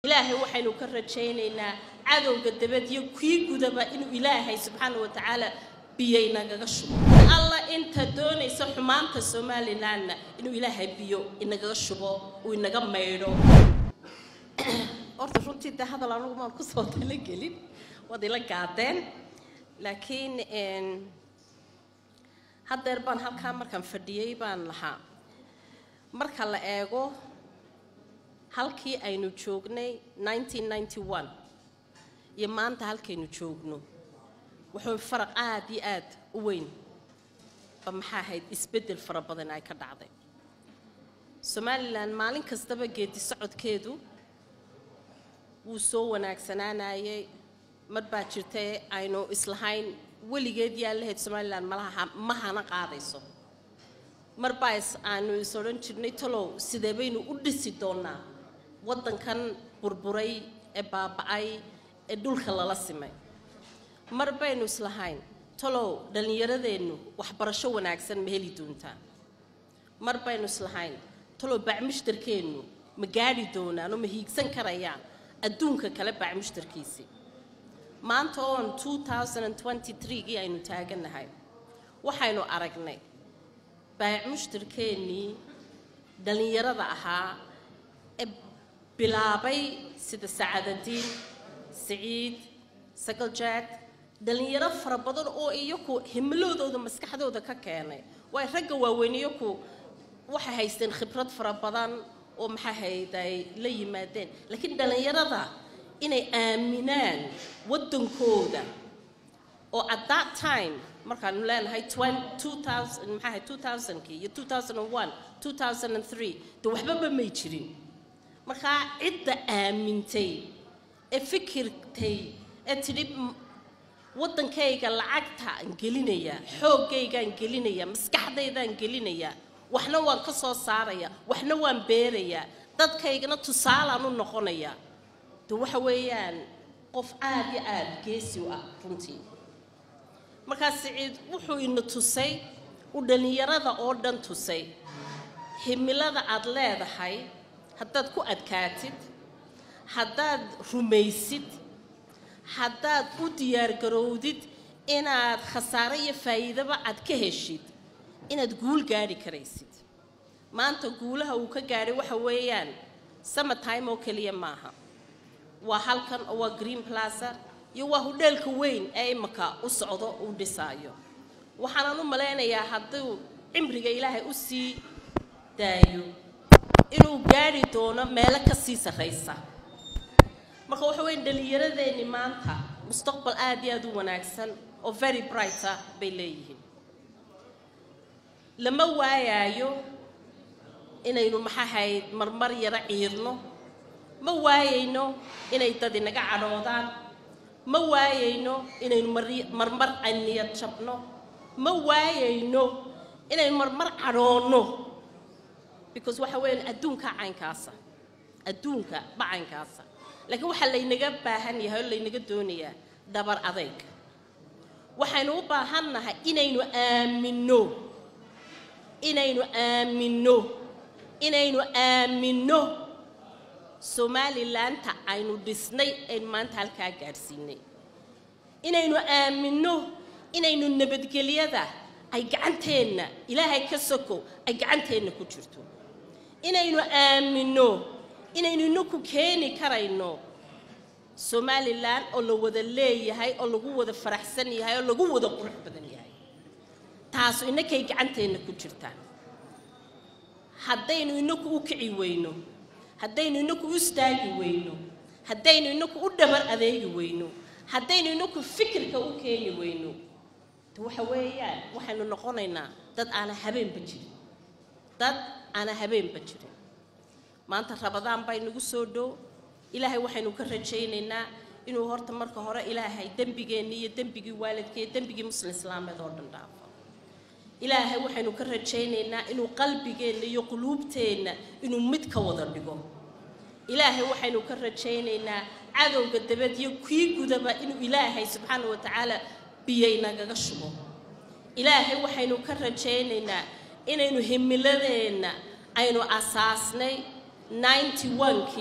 ilaahay waxaynu ka rajaynaynaa cadowga dabad iyo kii gudaba inuu ilaahay subxaana wa tacaala biyo inagaga shubo alla inta doonaysa xumaanta somalilanna inuu ilaahay biyo inagaga shubo uu inaga maydho horta runtii dee hadal anugu maan kusoo talagelin waad ila gaadeen laakiin haddeer baan halkaa markaan fadhiyey baan lahaa marka la eego halkii aynu joognay iyo maanta halkaynu joogno wuxuu faraq aad iyo aad u weyn ba maxaa ahayd isbeddel fara badan ay ka dhacday somalilan maalin kastaba geedi socodkeedu wuu soo wanaagsanaanayay mar baa jirtay aynu islahayn weligeed yaa lahayd somalilan malaha ma hana qaadayso mar baa aanu is odhan jirnay talow sidee baynu u dhisi doonnaa waddankan burburay ee baaba'ay ee dhulka lala simay mar baynu islahayn talow dhallinyaradeennu waxbarasho wanaagsan ma heli doontaa mar baynu islahayn talow bacmushtarkeennu ma gaadhi doonaan oo ma hiigsan karayaan adduunka kale bacmushtarkiisii maanta oon gii aynu taagannahay waxaynu aragnay baacmushtarkeennii dhallinyarada ahaa ee bilaabay sida sacadadiin siciid sagaljaad dhallinyaro fara badan oo iyaku himiloodooda maskaxdooda ka keenay waay ragga waaweyn iyaku waxay haysteen khibrad fara badan oo maxaa hayd ay la yimaadeen laakiin dhallinyarada inay aaminaan waddankooda oo at that time markaanu leenahay maxaahay iyo de waxbaba may jirin markaa cidda aamintay ee fikirtay ee tidhi waddankayga lacagtaan gelinayaa xooggaygaan gelinayaa maskaxdaydaan gelinayaa waxna waan ka soo saarayaa waxna waan beerayaa dadkaygana tusaalaan u noqonayaa de waxa weeyaan qof aad iyo aad geesi u ah runtii markaa siciid wuxuu ina tusay u dhallinyarada oo dhan tusay himilada aad leedahay haddaad ku adkaatid haddaad rumaysid haddaad u diyaargarowdid inaad khasaare iyo faa'iidaba aad ka heshid inaad guul gaadhi karaysid maanta guulaha uu ka gaadhay waxa weeyaan summertime oo keliya maaha waa halkan oo waa green plaza iyo waa hudheelka weyn ee imaka u socdo uu dhisaayo waxaanan u malaynayaa hadduu cimriga ilaahay u sii daayo inuu gaadhi doono meelo ka sii sarraysa marka waxa weya dhallinyaradeenni maanta mustaqbal aad iyo aad u wanaagsan oo very brighta bay leeyihiin lama waayaayo inaynu maxahayd marmar yaro ciirno ma waayayno inay dad inaga cadhoodaan ma waayayno inaynu marmar niyad jabno ma waayayno inaynu marmar cadhoonno because waxa weeyaan adduunka caynkaasa adduunka bacaynkaasa laakiin waxaa laynaga baahan yahay oo laynaga doonayaa dhabar adayg waxaynu u baahannahay inaynu aaminno inaynu aaminno inaynu aaminno somalilaanta aynu dhisnay aynu maanta halkaa gaadhsiinay inaynu aaminno inaynu nabadgelyada ay gacanteenna ilaahay ka soko ay gacanteenna ku jirto inaynu aaminno inaynu inaku keeni karayno somalilan oo la wada leeyahay oo lagu wada faraxsan yahay oo lagu wada qurux badan yahay taasu inakay gacanteenna ku jirtaa haddaynu inaku u kici weyno haddaynu inaku u istaagi weyno haddaynu inaku u dhabar adeegi weyno haddaynu inaku fikirka u keeni weyno de waxa weeyaan waxaynu noqonaynaa dad aana habeenba jirin dad aana habeenba jirin maanta rabadaan baa inagu soo dhow ilaahay waxaynu ka rajaynaynaa inuu horta marka hore ilaahay dembigeenni iyo dembigii waalidka iyo dembigii muslim islaameed oo dhan dhaafo ilaahay waxaynu ka rajaynaynaa inuu qalbigeenna iyo quluubteenna inuu mid ka wada dhigo ilaahay waxaynu ka rajaynaynaa cadowga dabad iyo kii gudaba inuu ilaahay subxaana wa tacaala biyo inagaga shubo ilaahay waxaynu ka rajaynaynaa inaynu himiladeenna aynu asaasnay kii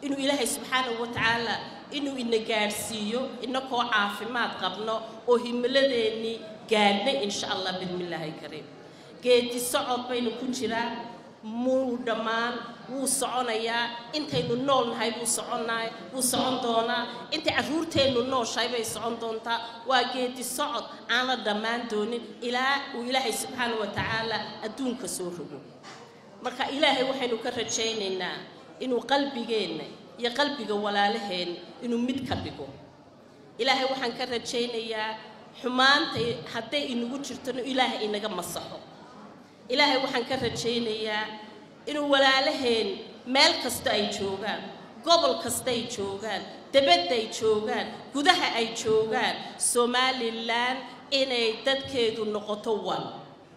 inuu ilaahay subxaanahu wa tacaala inuu ina gaadhsiiyo inakoo caafimaad qabno oo himiladeennii gaadhnay insha allah bidmillaahi kariim geedi socod baynu ku jiraa muu dhammaan wuu soconayaa intaynu nool nahay buu soconnaay wuu socon doonaa intay carruurteennu nooshahay bay socon doontaa waa geedi socod aan la dhammaan doonin ilaa uu ilaahay subxaana wa tacaala adduunka soo rogo marka ilaahay waxaynu ka rajaynaynaa inuu qalbigeenna iyo qalbiga walaalaheenna inuu mid ka dhigo ilaahay waxaan ka rajaynayaa xumaanta hadday inagu jirtona ilaahay inaga masaxo ilaahay waxaan ka rajaynayaa inuu walaalaheen meel kasta ay joogaan gobol kasta ay joogaan debadda ay joogaan gudaha ay joogaan somalilan inay dadkeedu noqoto wan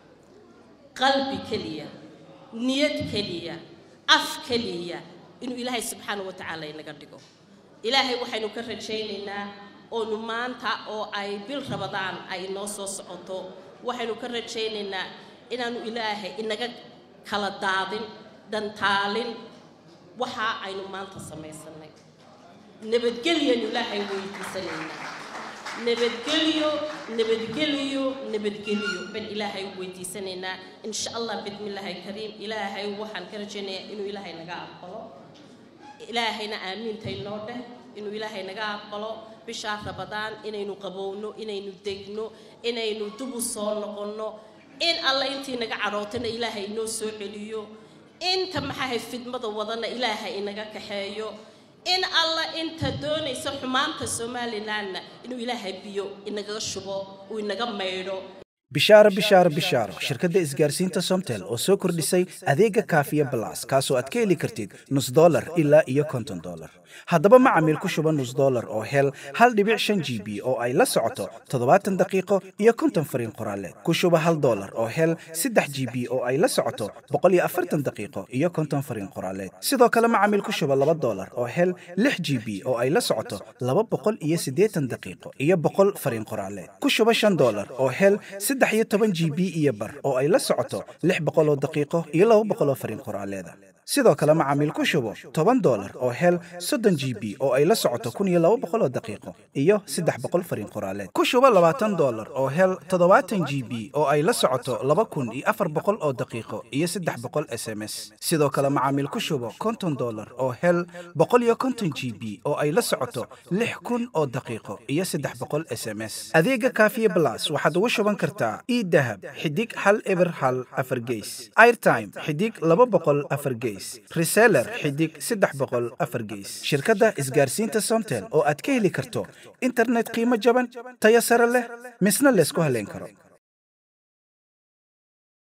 qalbi keliya niyad keliya af keliya inuu ilaahay subxaana wa tacaala inaga dhigo ilaahay waxaynu ka rajaynaynaa oonu maanta oo ay bil rabadaan ay noo soo socoto waxaynu ka rajaynaynaa inaanu ilaahay inaga kala daadin dhantaalin waxa aynu maanta samaysanay nabadgelyanu ilaahay weydiisanaynaa nabadgelyo nabadgelyo nabadgelyo ban ilaahay weydiisanaynaa insha allah bidmillaahi kariim ilaahay waxaan ka rajaynayaa inuu ilaahay naga aqbalo ilaahayna aamiintay noo dheh inuu ilaahay naga aqbalo bishaa rabadaan inaynu qabowno inaynu degno inaynu dub u soo noqonno in alla intii naga cadhootana ilaahay inoo soo celiyo inta maxaahay fidmada wadana ilaahay inaga kaxeeyo in alla inta doonaysa xumaanta somalilanna inuu ilaahay biyo inaga shubo uu inaga maydho bishaaro bishaaro bishaaro shirkadda isgaarsiinta somtel oo soo kordhisay adeega kaafiya balas kaasoo aad ka heli kartid nus dolar ilaa iyo konton dolar haddaba macamiil ku shuba nus dolar oo hel hal dhibic shan g b oo ay la socoto toddobaatan daqiiqo iyo konton fariin qoraaleed ku shuba hal dolar oo hel saddex g b oo ay la socoto boqol iyo afartan daqiiqo iyo konton fariin qoraaleed sidoo kale macamiil ku shuba laba dolar oo hel lix g b oo ay la socoto laba boqol iyo siddeetan daqiiqo iyo boqol fariin qoraaleed ku shuba shan dolar oo hel saddex iyo toban g b iyo bar oo ay la socoto lix boqol oo daqiiqo iyo laba boqol oo fariin qoraaleeda sidoo kale macaamiil ku shubo toban dolar oo hel soddon g b oo ay la socoto kun iyo laba boqol oo daqiiqo iyo saddex boqol fariin qoraaleed ku shubo labaatan dolar oo hel toddobaatan g b oo ay la socoto laba kun iyo afar boqol oo daqiiqo iyo saddex boqol s m s sidoo kale macaamiil ku shubo konton dolar oo hel boqol iyo konton g b oo ay la socoto lix kun oo daqiiqo iyo saddex boqol s m s adeega kaafiye blas waxaad ugu shuban kartaa idahab xidig hal eber hal afar geys airtime xidig laba boqol afar geys reseller xidig saddex boqol afar geys shirkadda isgaarsiinta somtel oo aad ka heli karto internet qiimo jaban tayo sare leh misna laysku haleyn karo